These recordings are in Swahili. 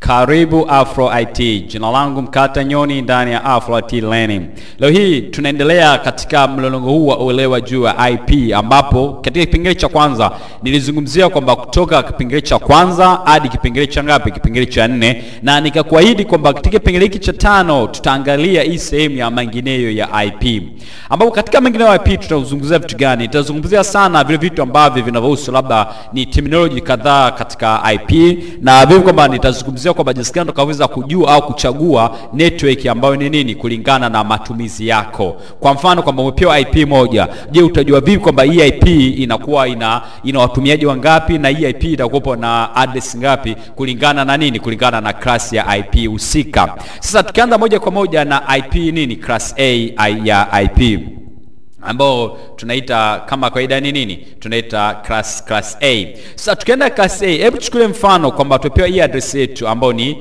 Karibu Afro IT. Jina langu Mkata Nyoni ndani ya Afro IT Learning. Leo hii tunaendelea katika mlolongo huu wa uelewa juu ya IP ambapo katika kipengele cha kwanza nilizungumzia kwamba kutoka kipengele cha kwanza hadi kipengele cha ngapi? Kipengele cha nne, na nikakuahidi kwamba katika kipengele hiki cha tano tutaangalia hii sehemu ya mengineyo ya IP, ambapo katika mengineyo ya IP tutazungumzia vitu gani? Tutazungumzia sana vile vitu ambavyo vinavyohusu labda ni terminology kadhaa katika IP na vile kwamba nitazungumzia kwamba jinsi gani utakaweza kujua au kuchagua network ambayo ni nini kulingana na matumizi yako. Kwa mfano kwamba umepewa IP moja, je, utajua vipi kwamba hii IP inakuwa ina ina watumiaji wangapi na hii IP itakuwa na address ngapi kulingana na nini? Kulingana na class ya IP husika. Sasa tukianza moja kwa moja na IP nini, class A ya IP ambao tunaita kama kawaida ni nini tunaita class class A. Sasa tukienda class A, hebu chukulie mfano kwamba tupewa hii address yetu ambayo ni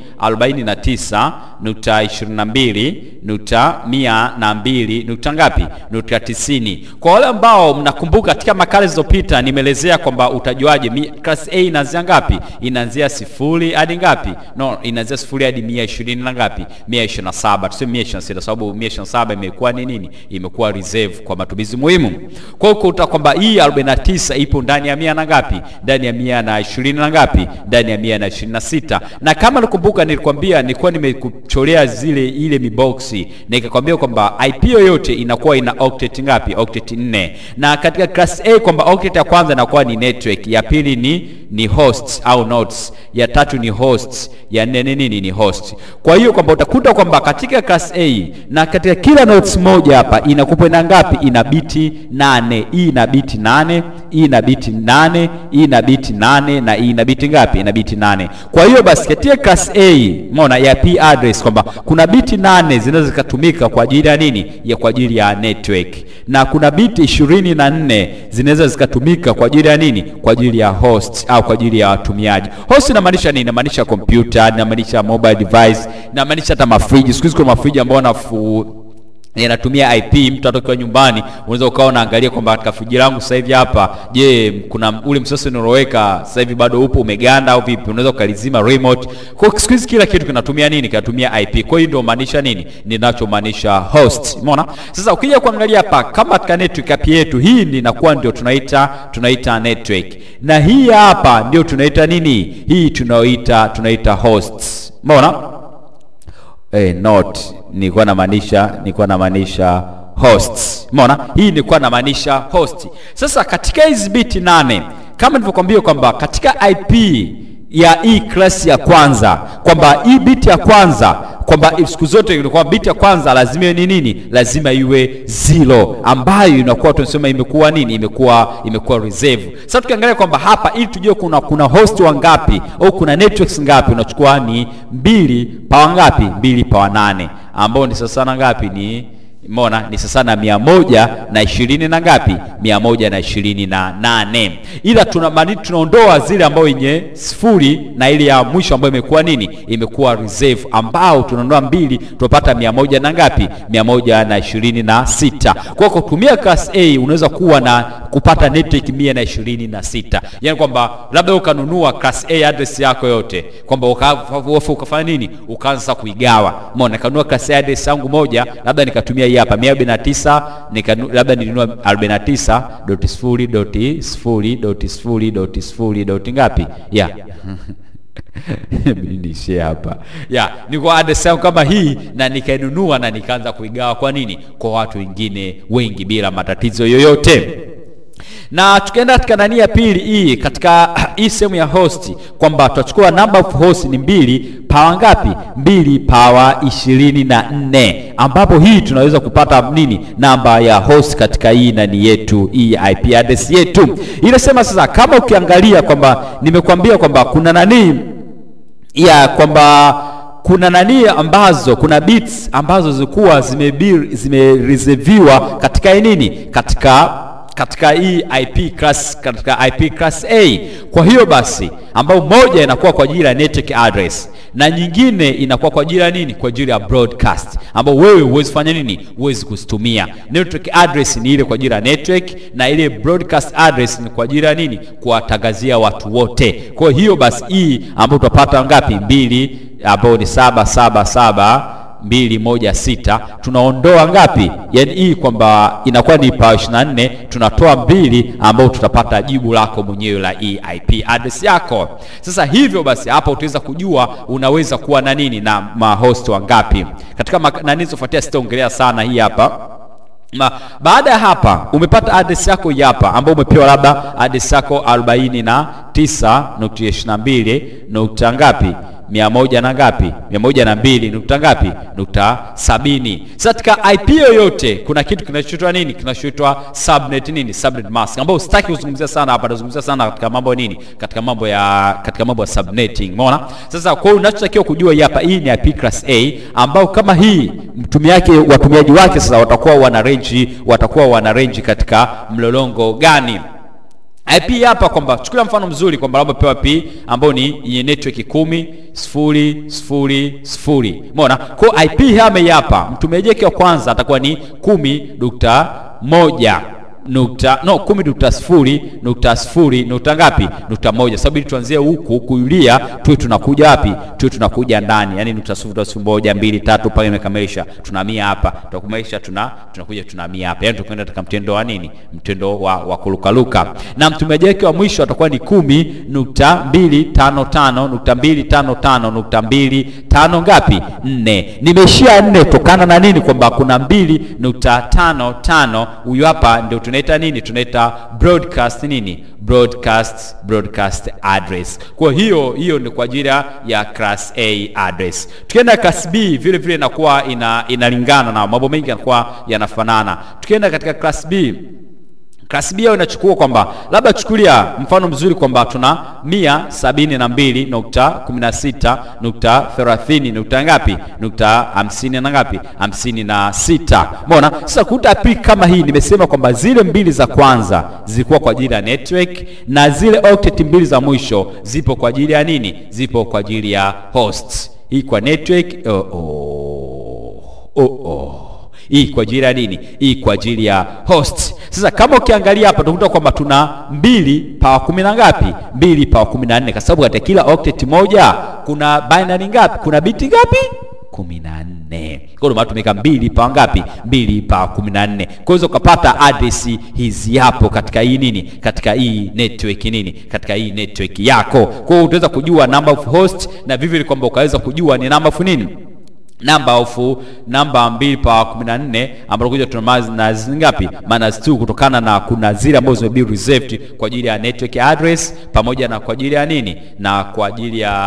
49.22 nukta mia na mbili nukta ngapi nukta tisini. Kwa wale ambao mnakumbuka katika makala zilizopita nimeelezea kwamba utajuaje class A inaanzia ngapi? Inaanzia sifuri hadi ngapi? No, inaanzia sifuri hadi mia ishirini na ngapi? mia ishirini na saba tuseme mia ishirini na sita sababu mia ishirini na saba imekuwa ni nini? Imekuwa reserve kwa matumizi muhimu. Kwa hiyo kuta kwamba hii 49 ipo ndani ya mia na ngapi? Ndani ya mia na ishirini na ngapi? Ndani ya mia na ishirini na sita. Na kama nakumbuka, nilikwambia nilikuwa nimekucholea zile ile miboksi nikakwambia kwamba IP yoyote inakuwa ina octet ngapi? Octet 4. Na katika class A kwamba octet ya kwanza inakuwa ni network, ya pili ni ni hosts au nodes, ya tatu ni hosts, ya nne ni nini? Ni host. Kwa hiyo kwamba utakuta kwamba katika class A na katika kila nodes moja hapa inakupa na ngapi? Ina biti nane. Hii ina biti nane, hii ina biti nane, hii ina biti nane na hii ina biti ngapi? Ina biti nane. Kwa hiyo basi katika class A umeona ya P address kwamba kuna biti nane zinaweza zikatumika kwa ajili ya nini? Ya kwa ajili ya network. Na kuna biti ishirini na nne zinaweza zikatumika kwa ajili ya nini? Kwa ajili ya host au kwa ajili ya watumiaji. Host inamaanisha nini? Inamaanisha kompyuta, inamaanisha mobile device, inamaanisha hata mafriji. Siku hizi kuna mafriji ambayo nafu yanatumia IP. Mtu atokiwa nyumbani, unaweza ukawa unaangalia kwamba katika friji langu sasa hivi hapa, je, kuna ule msosi unaoweka sasa hivi bado upo umeganda au vipi? Unaweza ukalizima remote. Kwa siku hizi kila kitu kinatumia nini? Kinatumia IP. Kwa hiyo ndio maanisha nini? Ninachomaanisha host. Umeona? Sasa ukija kuangalia hapa kama katika network app yetu hii inakuwa ndio tunaita tunaita network. Na hii hapa ndio tunaita nini? Hii tunaoita tunaita hosts. Umeona? Eh, not nilikuwa namaanisha nilikuwa namaanisha hosts. Umeona? Hii nilikuwa namaanisha host. Sasa katika hizi biti nane kama nilivyokuambia kwamba katika IP ya hii class ya kwanza kwamba hii biti ya kwanza kwamba siku zote ilikuwa biti ya kwanza lazima iwe ni nini? Lazima iwe zero, ambayo inakuwa tunasema imekuwa nini? Imekuwa imekuwa reserve. Sasa tukiangalia kwamba hapa, ili tujue kuna kuna host wangapi au kuna networks ngapi, unachukua ni mbili pawa ngapi? Mbili pawa nane, ambao ni sasa na ngapi? Ni Mona ni sasa na mia moja na ishirini na ngapi? mia moja na ishirini na nane. Ila tuna tunaondoa zile ambayo yenye sifuri na ile ya mwisho ambayo imekuwa nini? Imekuwa reserve, ambao tunaondoa mbili, tunapata mia moja na ngapi? mia moja na ishirini na sita. Kwa kutumia class A unaweza kuwa na kupata network mia na ishirini na sita, yaani kwamba labda ukanunua class A address yako yote kwamba ukafanya nini, ukaanza kuigawa. Mona kanunua class A address yangu moja, labda nikatumia hii hapa mia arobaini na tisa nika labda nilinunua arobaini na tisa doti sifuri doti sifuri doti sifuri doti sifuri doti ngapi ya niishie hapa ya ni kwa address yangu kama hii, na nikainunua na nikaanza kuigawa. Kwa nini? Kwa watu wengine wengi bila matatizo yoyote na tukaenda katika nani ya pili hii katika hii sehemu ya host kwamba tutachukua number of host ni mbili pawa ngapi? Mbili pawa ishirini na nne ambapo hii tunaweza kupata nini? Namba ya host katika hii nani yetu hii IP address yetu. Inasema sasa, kama ukiangalia kwamba nimekuambia kwamba kuna nani ya kwamba kuna nani ambazo kuna bits ambazo zilikuwa zimereserviwa zime katika nini katika katika hii IP class, katika IP class A. Kwa hiyo basi, ambao moja inakuwa kwa ajili ya network address na nyingine inakuwa kwa ajili ya nini? Kwa ajili ya broadcast, ambao wewe huwezi fanya nini? Huwezi kuzitumia. Network address ni ile kwa ajili ya network na ile broadcast address ni kwa ajili ya nini? Kuwatangazia watu wote. Kwa hiyo basi, hii ambayo tutapata ngapi? Mbili ambayo ni saba saba saba mbili moja sita tunaondoa ngapi? Yaani hii kwamba inakuwa ni pa 24 tunatoa mbili, ambao tutapata jibu lako mwenyewe la hii IP address yako. Sasa hivyo basi, hapa utaweza kujua unaweza kuwa na nini na mahost wangapi katika nani zofuatia. Sitaongelea sana hii hapa Ma, baada ya hapa umepata address yako hapa ambayo umepewa labda address yako 49.22 nukta ngapi mia moja na ngapi mia moja na mbili nukta ngapi nukta sabini. Sasa katika IP yoyote kuna kitu kinachoitwa nini? Kinachoitwa subnet nini, subnet mask, ambayo sitaki kuzungumzia sana hapa. Nazungumzia sana katika mambo nini, katika mambo ya katika mambo ya subnetting, umeona. Sasa kwa hiyo unachotakiwa kujua hapa, hii ni IP class A, ambao kama hii mtumiaji watumiaji wake sasa watakuwa wana range, watakuwa wana range katika mlolongo gani? IP hapa kwamba chukulia mfano mzuri kwamba labda pewa P ambayo ni yenye network kumi sifuri sifuri sifuri. Umeona? Kwa IP hame hapa mtumiaji wake wa kwanza atakuwa ni kumi nukta moja nukta no kumi nukta sifuri nukta sifuri nukta ngapi nukta moja sababu ili tuanzie huku kuilia tuwe tunakuja wapi tuwe tunakuja ndani yani nukta sifuri sifuri moja mbili tatu pale imekamilisha tunahamia hapa tutakamilisha tuna tunakuja tunahamia hapa yani tukwenda katika mtendo wa nini mtendo wa, wa kurukaruka na mtumiaji wake wa mwisho atakuwa ni kumi nukta mbili tano tano nukta mbili tano tano nukta mbili tano ngapi nne nimeishia nne kutokana na nini kwamba kuna mbili nukta tano tano huyu hapa ndio tunaita nini tunaita broadcast nini broadcast broadcast address kwa hiyo hiyo ni kwa ajili ya class A address tukienda class B vile vile inakuwa ina, inalingana na mambo mengi yanakuwa yanafanana tukienda katika class B Klasi B inachukua kwamba labda chukulia mfano mzuri kwamba tuna mia sabini na mbili nukta kumi na sita nukta thelathini nukta ngapi nukta hamsini na ngapi hamsini na sita Umeona? Sasa kuta pi kama hii nimesema kwamba zile mbili za kwanza zilikuwa kwa ajili ya network na zile octet mbili za mwisho zipo kwa ajili ya nini? Zipo kwa ajili ya host. Hii kwa network oh, oh, oh, oh hii kwa ajili ya nini? Hii kwa ajili ya host. Sasa kama ukiangalia hapa utakuta kwamba tuna mbili pawa kumi na ngapi? Mbili pawa kumi na nne kwa sababu katika kila octet moja kuna binary ngapi? Kuna biti ngapi? kumi na nne. Kwa hiyo tumeweka mbili pawa ngapi? Mbili pawa kumi na nne. Kwa hiyo ukapata address hizi hapo katika hii nini, katika hii network nini, katika hii network yako. Kwa hiyo utaweza kujua number of host na vivyo kwamba ukaweza kujua ni number of nini namba ofu namba mbili pa kumi na nne ambapo kuja tuna na ngapi minus 2 kutokana na kuna zile ambazo zime be reserved kwa ajili ya network address pamoja na kwa ajili ya nini na kwa ajili ya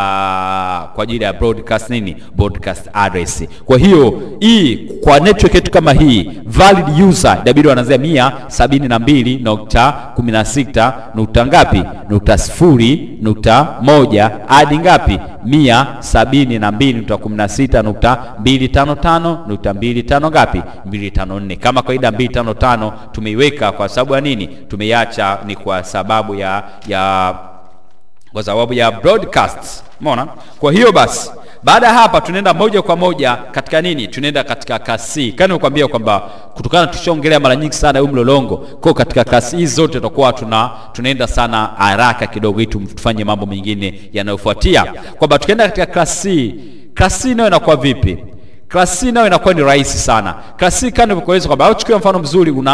kwa ajili ya broadcast nini broadcast address. Kwa hiyo hii kwa network yetu kama hii valid user inabidi wanaanzia mia sabini na mbili nukta kumi na sita nukta ngapi nukta sifuri nukta moja hadi ngapi mia sabini na mbili nukta kumi na sita nukta mbili tano tano nukta mbili tano ngapi mbili tano nne kama kawaida mbili tano tano tumeiweka kwa sababu ya nini tumeiacha ni kwa sababu ya ya kwa sababu ya broadcast umeona kwa hiyo basi baada ya hapa tunaenda moja kwa moja katika nini tunaenda katika kasi kani nikwambia kwamba kutokana tushaongelea mara nyingi sana huu mlolongo kwa katika kasi hizi zote tutakuwa tuna tunaenda sana haraka kidogo ili tufanye mambo mengine yanayofuatia kwamba tukienda katika klasi klasi nayo inakuwa vipi klasi nayo inakuwa ni rahisi sana klasi kama nilivyokueleza kwamba au chukua mfano mzuri una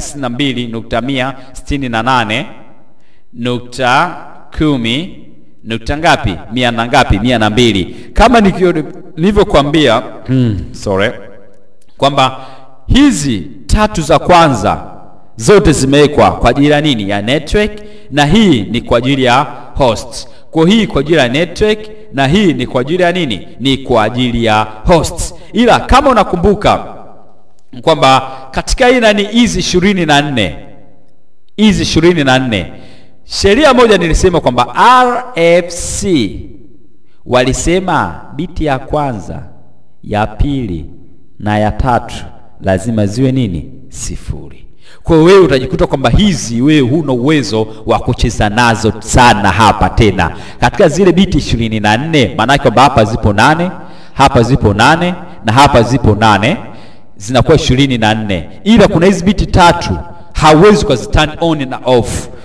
192.168 nukta kumi nukta ngapi mia na ngapi mia na mbili kama nilivyokuambia mm, sorry kwamba hizi tatu za kwanza zote zimewekwa kwa ajili ya nini ya network na hii ni kwa ajili ya host kwa hii kwa ajili ya network na hii ni kwa ajili ya nini ni kwa ajili ya host ila kama unakumbuka kwamba katika hii nani hizi ishirini na nne hizi ishirini na nne sheria moja nilisema kwamba RFC walisema biti ya kwanza ya pili na ya tatu lazima ziwe nini sifuri kwa hiyo wewe utajikuta kwamba hizi wewe huna uwezo wa kucheza nazo sana hapa tena katika zile biti ishirini na nne maanake kwamba hapa zipo nane hapa zipo nane na hapa zipo nane zinakuwa ishirini na nne ila kuna hizi biti tatu hauwezi ukazi turn on na off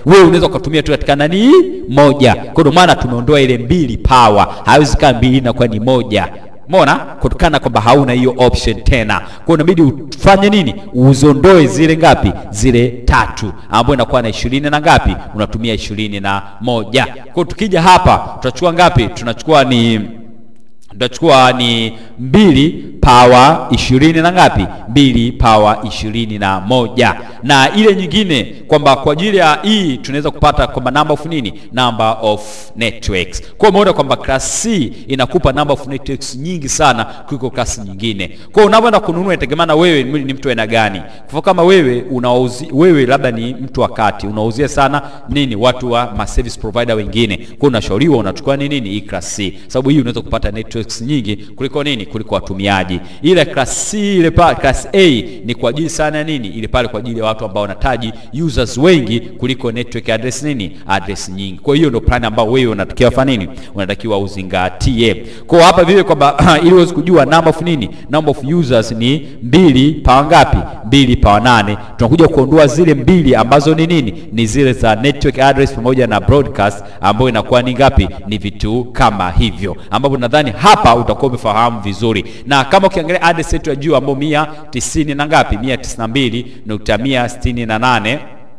wewe unaweza ukatumia tu katika nani moja. Kwa ndio maana tumeondoa ile mbili power, haiwezi kaa mbili inakuwa ni moja Umeona, kutokana kwamba hauna hiyo option tena, kwa inabidi ufanye nini? Uzondoe zile ngapi? Zile tatu, ambayo inakuwa na ishirini na ngapi? Unatumia ishirini na moja. Kwa tukija hapa tutachukua ngapi? Tunachukua ni tutachukua ni mbili pawa ishirini na ngapi? Mbili pawa ishirini na moja. Na ile nyingine kwamba kwa ajili ya hii tunaweza kupata kwamba number of nini, number of networks. Kwa umeona kwamba class C inakupa number of networks nyingi sana kuliko class nyingine. Kwa unapoenda kununua inategemea na wewe ni mtu aina gani. Kwa kama wewe unauzi, wewe labda ni mtu wa kati unauzia sana nini watu wa ma service provider wengine, kwa unashauriwa unachukua nini nini hii class C, sababu hii unaweza kupata networks nyingi kuliko nini kuliko watumiaji. Ile class C ile pa class A ni kwa ajili sana nini ile pale kwa ajili ya watu ambao wanataji users wengi kuliko network address nini address nyingi. Kwa hiyo ndio plan ambao wewe unatakiwa fanya nini unatakiwa uzingatie. Kwa hapa vile kwamba ili uweze kujua number of nini number of users ni mbili pawa ngapi? Mbili pawa nane. Tunakuja kuondoa zile mbili ambazo ni nini ni zile za network address pamoja na broadcast ambayo inakuwa ni ngapi? Ni vitu kama hivyo, ambapo nadhani hapa utakuwa umefahamu vizuri, na kama ukiangalia address yetu ya juu ambayo mia tisini na ngapi, mia tisini na mbili nukta mia sitini na nane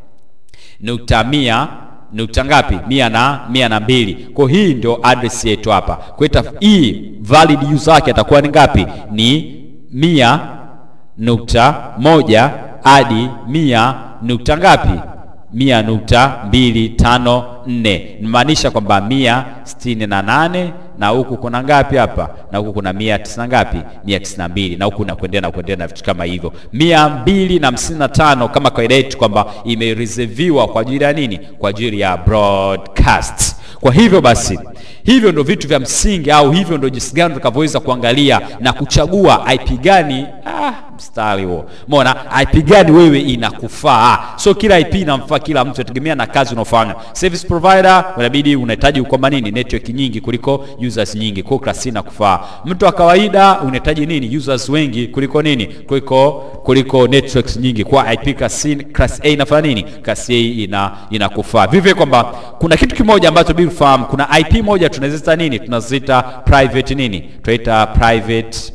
nukta mia nukta ngapi, mia na mia na mbili. Kwa hii ndio address yetu hapa. Kwa hiyo hii valid user yake atakuwa ni ngapi? Ni mia nukta moja hadi mia nukta ngapi? mia nukta mbili tano nne nimaanisha kwamba mia sitini na nane na huku kuna ngapi hapa na huku kuna mia tisini ngapi mia tisini na mbili na huku na kuendelea na kuendelea na vitu kama hivyo mia mbili na hamsini na tano kama kawaida yetu kwamba imereserviwa kwa ajili ya nini kwa ajili ya broadcast kwa hivyo basi hivyo ndo vitu vya msingi au hivyo ndo jinsi gani tutakavyoweza kuangalia na kuchagua IP gani ah, mstari huo umeona IP gani wewe inakufaa so kila IP inamfaa kila mtu inategemea na kazi unaofanya service provider inabidi unahitaji kwamba nini network nyingi kuliko users nyingi kwa class inakufaa mtu wa kawaida unahitaji nini users wengi kuliko nini kuliko kuliko networks nyingi kwa IP class, class A inafanya nini class A ina inakufaa vivyo kwamba kuna kitu kimoja ambacho bila ufahamu kuna IP moja tunazita nini tunazita private nini tunaita private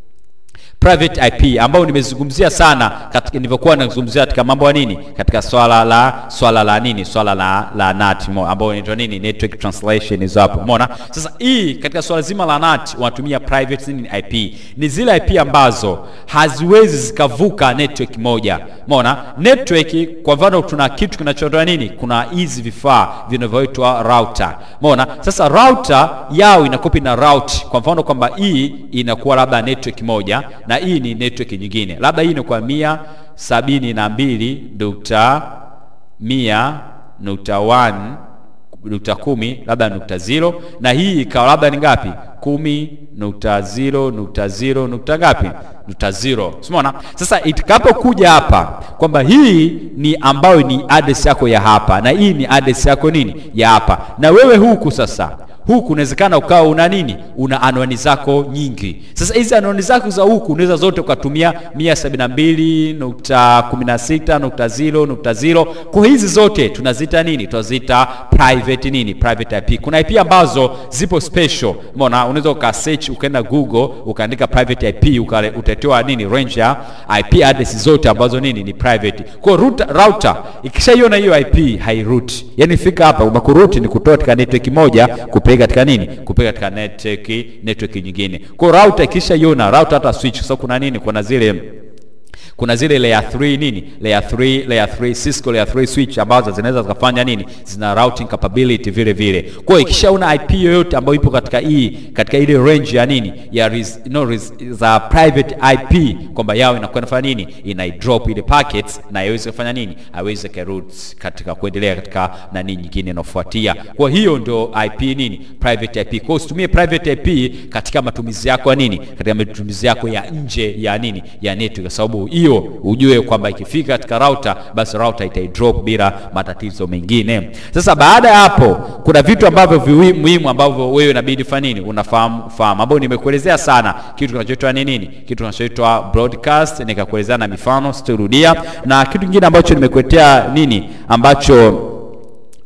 private IP ambayo nimezungumzia sana katika nilivyokuwa nazungumzia katika mambo ya nini katika swala la swala la nini swala la la NAT ambayo inaitwa nini network translation hizo hapo umeona sasa hii katika swala zima la NAT wanatumia private nini IP ni zile IP ambazo haziwezi zikavuka network moja umeona network kwa mfano tuna kitu kinachotoa nini kuna hizi vifaa vinavyoitwa router umeona sasa router yao inakopi na route kwa mfano kwamba hii inakuwa labda network moja na hii ni network nyingine labda hii ni kwa mia sabini na mbili nukta mia nukta one nukta kumi labda nukta zero na hii ikawa labda ni ngapi kumi nukta zero nukta zero nukta ngapi nukta zero simona sasa itakapokuja hapa kwamba hii ni ambayo ni address yako ya hapa na hii ni address yako nini ya hapa na wewe huku sasa huku unawezekana ukawa una nini una anwani zako nyingi sasa hizi anwani zako za huku unaweza zote ukatumia mia sabini na mbili nukta kumi na sita nukta zero nukta zero kwa hizi zote tunazita nini tunazita private nini private ip kuna ip ambazo zipo special mona unaweza uka search ukaenda google ukaandika private ip utatewa nini range ya ip address zote ambazo nini ni private kwa router, router ikishaiona hiyo ip hairuti yani fika hapa umakuruti ni kutoa katika network moja kupe kupeleka katika nini kupeleka katika network network nyingine kwa router ikisha iona router hata switch sasa so kuna nini kuna zile kuna zile layer 3 nini layer 3 layer 3 Cisco layer 3 switch ambazo zinaweza zikafanya nini zina routing capability vile vile kwa hiyo ikishaona IP yoyote ambayo ipo katika hii katika ile range ya nini ya res, no, res, za private IP kwamba yao inakuwa inafanya nini ina drop ile packets na iweze kufanya nini aweze route katika kuendelea katika nani nyingine inayofuatia kwa hiyo ndio IP nini private IP kwa hiyo usitumie private IP katika matumizi yako ya nini katika matumizi yako ya nje ya nini ya network kwa sababu hiyo ujue kwamba ikifika katika router basi router itaidrop bila matatizo mengine sasa baada ya hapo kuna vitu ambavyo muhimu ambavyo wewe inabidi fanya nini unafahamu fahamu ambao nimekuelezea sana kitu kinachoitwa ni nini kitu kinachoitwa broadcast nikakuelezea na mifano sitarudia na kitu kingine ambacho nimekuletea nini ambacho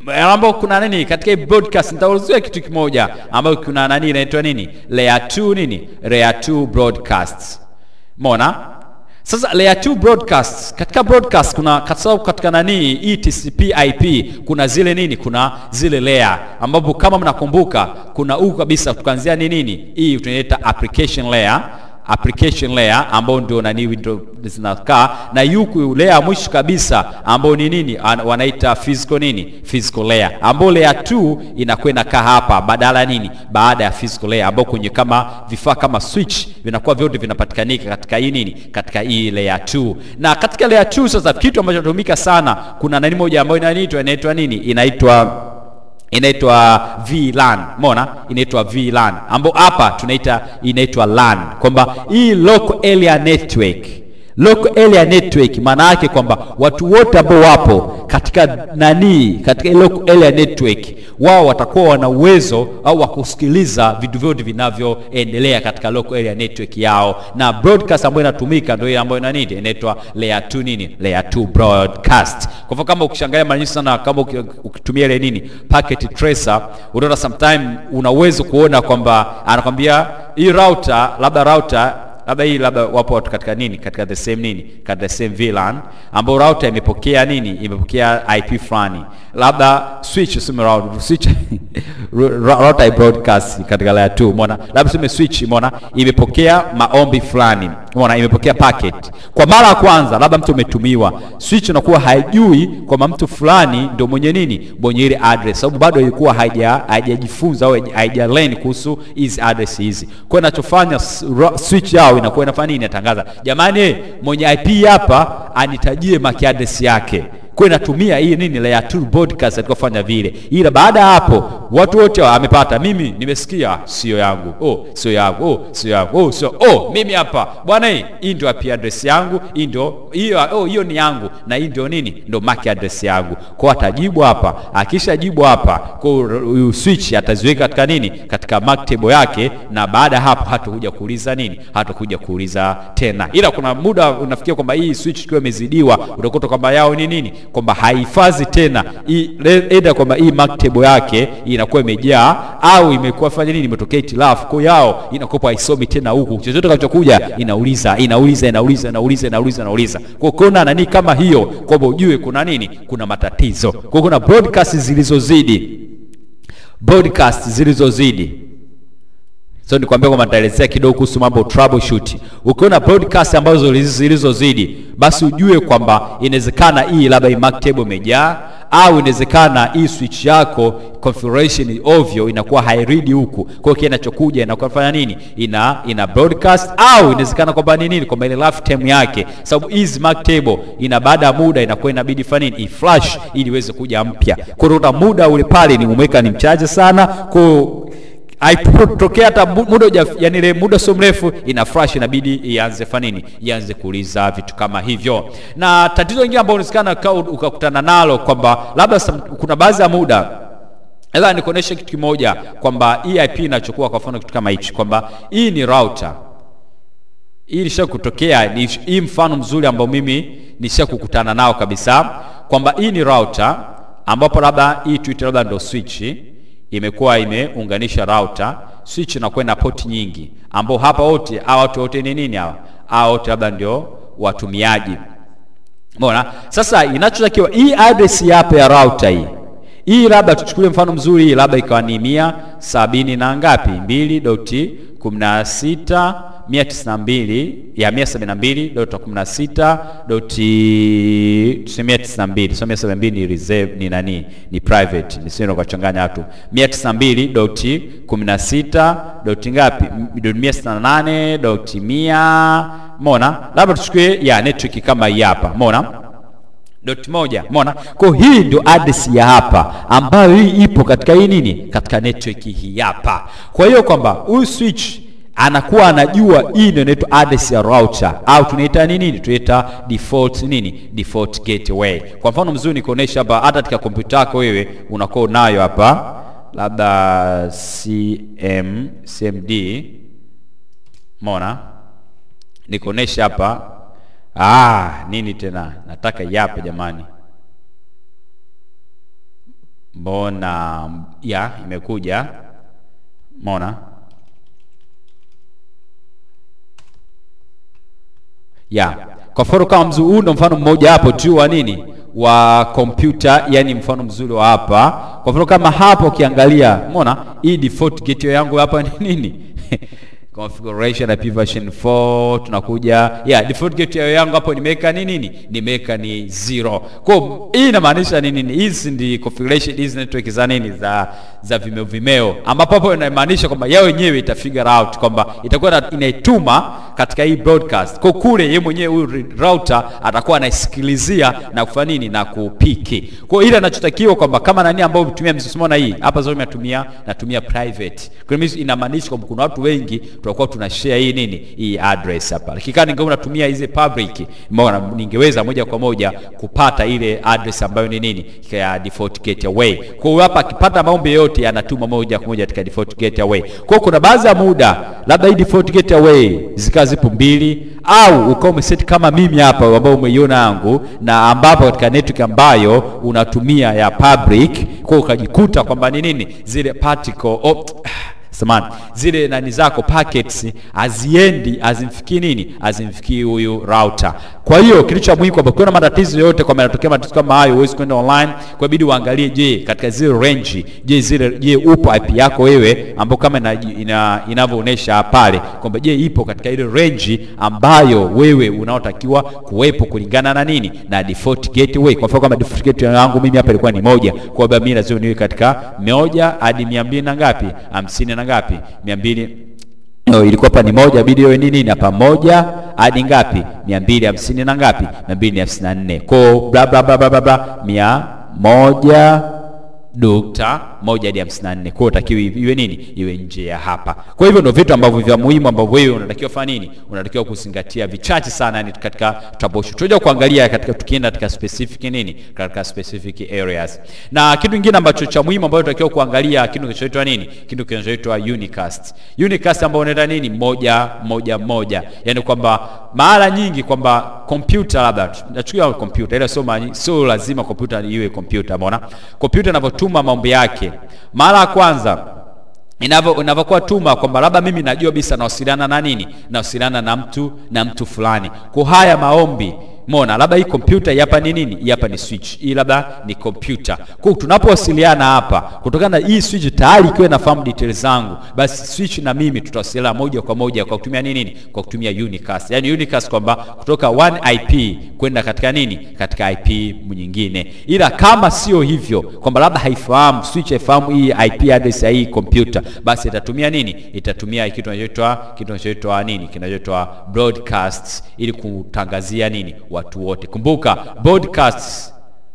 ambapo kuna nini katika hii broadcast nitaulizia kitu kimoja ambayo kuna nani inaitwa nini layer 2 nini layer 2 broadcasts mona sasa layer 2 broadcast katika broadcast kuna kwa sababu katika nani hii TCP IP kuna zile nini kuna zile layer ambapo kama mnakumbuka kuna huku kabisa tukaanzia ni nini hii tunaita application layer application layer ambao ndio nani window zinakaa na yuku layer ya mwisho kabisa ambao ni nini An- wanaita physical nini physical layer ambao layer 2 inakuwa inakaa hapa badala ya nini baada ya physical layer ambao kwenye kama vifaa kama switch vinakuwa vyote vinapatikanika katika hii nini katika hii layer 2 na katika layer 2 sasa kitu ambacho kinatumika sana kuna nani moja ambayo inaitwa inaitwa nini inaitwa inaitwa VLAN umeona inaitwa VLAN ambao hapa tunaita inaitwa LAN kwamba hii local area network local area network maana yake kwamba watu wote ambao wapo katika nani katika hii local area network wao watakuwa wana uwezo au wa kusikiliza vitu vyote vinavyoendelea katika local area network yao na broadcast ambayo inatumika ndio ile ambayo inanini inaitwa layer 2 nini layer 2 broadcast kwa hivyo kama ukishangalia mara nyingi sana kama uki- ukitumia ile nini packet tracer unaona sometime una uwezo kuona kwamba anakwambia hii router labda router labda hii labda wapo watu katika nini katika the same nini katika the same VLAN ambao router imepokea nini imepokea IP fulani labda switch useme router switch ru- router i broadcast katika layer 2 umeona labda useme switch umeona imepokea maombi fulani umeona imepokea packet kwa mara ya kwanza labda mtu umetumiwa switch inakuwa haijui kwamba mtu fulani ndio mwenye nini mwenye ile address sababu bado ilikuwa haija haijajifunza au haija- haija learn kuhusu hizi address hizi kwa hiyo inachofanya s- ra- switch yao inakuwa inafanya nini inatangaza jamani eh, mwenye IP hapa anitajie MAC address yake kwa hiyo inatumia hii nini layer 2 broadcast katika kufanya vile ila baada ya hapo watu wote wamepata mimi nimesikia sio yangu oh sio yangu oh sio yangu oh sio oh mimi hapa bwana hii hii ndio IP address yangu hii ndio hiyo oh hiyo ni yangu na hii ndio nini ndio MAC address yangu kwa hiyo atajibu hapa akishajibu hapa kwa hiyo huyu switch ataziweka katika nini katika MAC table yake na baada ya hapo hatakuja kuuliza nini hatakuja kuuliza tena ila kuna muda unafikia kwamba hii switch ikiwa imezidiwa utakuta kwamba yao ni nini kwamba haihifadhi tena hii- le- either kwamba hii MAC table yake inakuwa imejaa au imekuwa fanya nini imetokea itilafu kwa hiyo yao inakuwa haisomi tena huku chochote kinachokuja inauliza inauliza inauliza inauliza inauliza inauliza kwa kuna nani kama hiyo kwamba ujue kuna nini kuna matatizo kwa kuna broadcast zilizozidi broadcast zilizozidi so nikwambia kwamba nitaelezea kidogo kuhusu mambo troubleshoot ukiona broadcast ambazo zilizo- zilizozidi basi ujue kwamba inawezekana hii labda hii MAC table imejaa au inawezekana hii switch yako configuration ovyo inakuwa hairidi huku kwa hiyo kile inachokuja inakuwa fanya nini ina ina broadcast au inawezekana kwamba ni nini kwamba ile lifetime yake sababu hizi MAC table ina baada ya muda inakuwa inabidi fanya nini iflash ili iweze kuja mpya kwa hiyo utakuta muda ule pale ni umeweka ni mchache sana kwa hiyo haipotokea hata mu- muda uja, yani ile muda sio mrefu ina flash inabidi ianze fanini ianze kuuliza vitu kama hivyo na tatizo lingine ambalo unasikana ukakutana nalo kwamba labda some- kuna baadhi ya muda ila nikuonyeshe kitu kimoja kwamba hii IP inachukua kwa mfano kitu kama hichi kwamba hii ni router hii ilisha kutokea ni hii mfano mzuri ambao mimi nisha kukutana nao kabisa kwamba hii ni router ambapo labda hii tuite labda ndo switch imekuwa imeunganisha router switch inakuwa na poti nyingi ambao hapa wote hawa watu wote ni nini hawa hawa wote labda ndio watumiaji Umeona? Sasa inachotakiwa hii address ya hapa ya router hii. Hii labda tuchukulie mfano mzuri hii labda ikawa ni mia sabini na ngapi? mbili doti kumi na sita mia tisini na mbili ya mia sabini na mbili doti kumi na sita doti tuseme mia tisini na mbili so mia sabini na mbili ni reserve ni nani ni private nisio kuwachanganya watu mia tisini na mbili doti kumi na sita doti ngapi M- doti mia sitini na nane doti mia mona labda tuchukue ya network kama hii hapa mona dot moja mona kwa hii ndio address ya hapa ambayo hii ipo katika hii nini katika network hii hapa kwa hiyo kwamba huyu switch anakuwa anajua hii ndio inaitwa address ya router au tunaita nini tunaita default nini default gateway kwa mfano mzuri nikuonesha hapa hata katika kompyuta yako wewe unakuwa unayo hapa labda cm cmd mona nikuonesha hapa ah nini tena nataka yape jamani mbona ya imekuja mona ya kwa mfano kama mzuri huu ndo mfano mmoja hapo tu wa nini wa kompyuta yani mfano mzuri wa hapa kwa mfano kama hapa ukiangalia umeona hii default gateway yangu hapa ni nini configuration IP version 4 tunakuja yeah default gateway yangu hapo nimeweka ni nini nimeweka ni zero kwa hiyo hii inamaanisha ni nini hizi ndi configuration hizi network za nini za za vimeo vimeo ambapo hapo inamaanisha kwamba yao wenyewe ita figure out kwamba itakuwa na- inaituma katika hii broadcast kwa kule yeye mwenyewe huyu router atakuwa anaisikilizia na kufanya nini na kupiki kwa hiyo ile anachotakiwa kwamba kama nani ambao umetumia msisimo na hii hapa zote natumia natumia private kwa hiyo inamaanisha kwamba kuna watu wengi tutakuwa tuna share hii nini hii address hapa lakini kama ningekuwa natumia hizi public mbona ningeweza moja kwa moja kupata ile address ambayo ni nini ya default gateway kwa hiyo hapa akipata maombi yote yanatuma moja kwa moja katika default gateway kwa hiyo kuna baadhi ya muda labda hii default gateway zikawa zipo mbili au ukawa umeset kama mimi hapa ambao umeiona yangu na ambapo katika network ambayo unatumia ya public kwa hiyo ukajikuta kwamba ni nini zile particle oh, samani zile nani zako packets haziendi hazimfikii nini hazimfikii huyu router kwa hiyo kilicho cha muhimu kwamba kuna matatizo yote kwamba yanatokea matatizo kama hayo huwezi kwenda online kwa ibidi uangalie je katika zile range je zile je upo IP yako wewe ambao kama ina, ina, inavyoonyesha pale kwamba je ipo katika ile range ambayo wewe unaotakiwa kuwepo kulingana na nini na default gateway kwa mfano kama default gateway yangu mimi hapa ilikuwa ni moja kwa hiyo mimi lazima niwe katika moja hadi mia mbili na ngapi hamsini na ngapi mia mbili No, ilikuwa hapa ni moja bidi iwe nini na pamoja hadi ngapi mia mbili hamsini na ngapi mia mbili hamsini na nne ko bla bla bla bla bla bla mia moja nukta moja hadi hamsini na nne kwa hiyo utakiwa iwe nini iwe nje ya hapa kwa hivyo ndio vitu ambavyo vya muhimu ambavyo wewe unatakiwa fanya nini unatakiwa kuzingatia vichache sana yani katika troubleshoot tutakuja kuangalia katika tukienda katika specific nini katika specific areas na kitu kingine ambacho cha muhimu ambacho tunatakiwa kuangalia kitu kinachoitwa nini kitu kinachoitwa unicast unicast ambao unaenda nini moja moja moja yani kwamba mara nyingi kwamba kompyuta labda nachukia kompyuta ile sio mara nyingi- sio lazima kompyuta iwe kompyuta umeona kompyuta inavyotuma mambo yake mara ya kwanza inavyo inavyokuwa tuma kwamba labda mimi najua bisa nawasiliana na nini nawasiliana na mtu na mtu fulani kwa haya maombi mona labda hii kompyuta hii hapa ni nini hii hapa ni switch hii labda ni kompyuta kwa hiyo tunapowasiliana hapa kutokana na hii switch tayari ikiwa inafahamu details zangu basi switch na mimi tutawasiliana moja kwa moja kwa kutumia nini nini kwa kutumia unicast yani unicast kwamba kutoka one IP kwenda katika nini katika IP nyingine ila kama sio hivyo kwamba labda haifahamu switch haifahamu hii IP address ya hii kompyuta basi itatumia nini itatumia kitu kinachoitwa kitu kinachoitwa nini kinachoitwa broadcast ili kutangazia nini watu wote kumbuka broadcast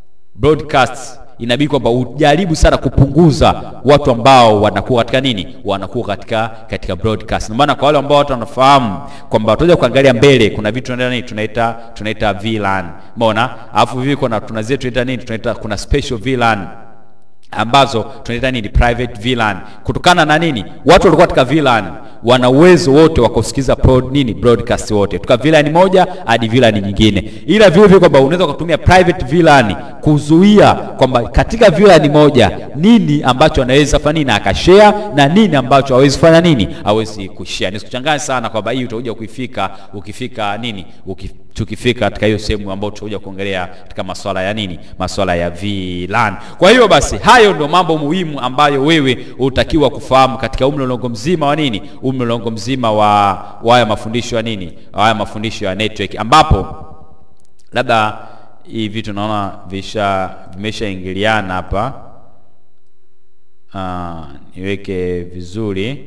broadcast inabidi kwamba ujaribu sana kupunguza watu ambao wanakuwa katika nini wanakuwa katika katika broadcast ndio maana kwa wale ambao watu wanafahamu kwamba tutaja kuangalia mbele kuna vitu tunaita nini tunaita tunaita VLAN umeona alafu vivi kuna tuna zetu tunaita nini tunaita kuna special VLAN ambazo tunaita nini private VLAN kutokana na nini watu walikuwa katika VLAN wana uwezo wote wa kusikiza pro, nini broadcast wote kutoka VLAN moja hadi VLAN nyingine ila vile vile kwamba unaweza kutumia private VLAN kuzuia kwamba katika VLAN moja nini ambacho anaweza fanya nini akashare na nini ambacho hawezi fanya nini hawezi kushare nisikuchanganye sana kwamba hii utakuja kuifika ukifika nini ukif, tukifika katika hiyo sehemu ambayo tutakuja kuongelea katika masuala ya nini masuala ya VLAN kwa hiyo basi hayo ndio mambo muhimu ambayo wewe utakiwa kufahamu katika umlolongo mzima wa nini umlolongo mzima wa wa haya mafundisho ya nini wa haya mafundisho ya network ambapo labda hii vitu naona visha vimeshaingiliana hapa uh, niweke vizuri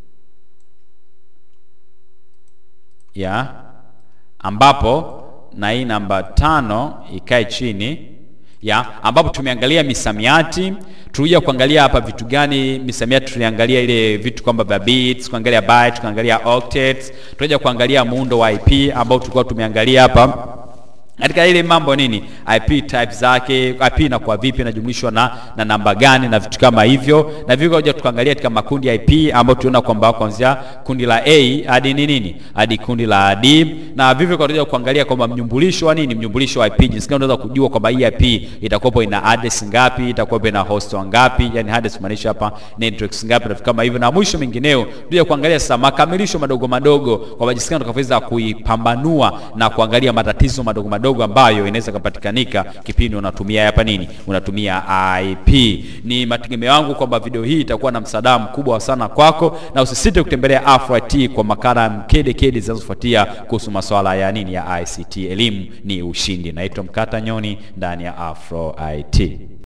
ya ambapo na hii namba tano ikae chini ya ambapo tumeangalia misamiati tulikuja kuangalia hapa vitu gani misamiati tuliangalia ile vitu kwamba vya bits kuangalia byte tukaangalia octets tukaja kuangalia muundo wa IP ambao tulikuwa tumeangalia hapa katika ile mambo nini IP type zake, IP inakuwa vipi, inajumlishwa na, na namba gani na vitu kama hivyo, na vivyo kuja tukaangalia katika makundi ya IP ambayo tunaona kwamba kuanzia kundi la A hadi ni nini hadi kundi la D, na vivyo kuja kuangalia kwamba mnyumbulisho wa nini, mnyumbulisho wa IP, jinsi gani unaweza kujua kwamba hii IP itakuwa ina address ngapi, itakuwa ina host ngapi, yani address maanisha hapa networks ngapi na vitu kama hivyo, na mwisho mengineo tuja kuangalia sasa makamilisho madogo madogo kwamba jinsi gani tutakavyoweza kuipambanua na kuangalia matatizo madogo madogo ambayo inaweza kupatikanika kipindi unatumia hapa nini, unatumia IP. Ni mategemeo yangu kwamba video hii itakuwa na msaada mkubwa sana kwako, na usisite kutembelea Afro IT kwa makala mkede kede zinazofuatia kuhusu masuala ya nini ya ICT. Elimu ni ushindi. Naitwa Mkata Nyoni ndani ya Afro IT.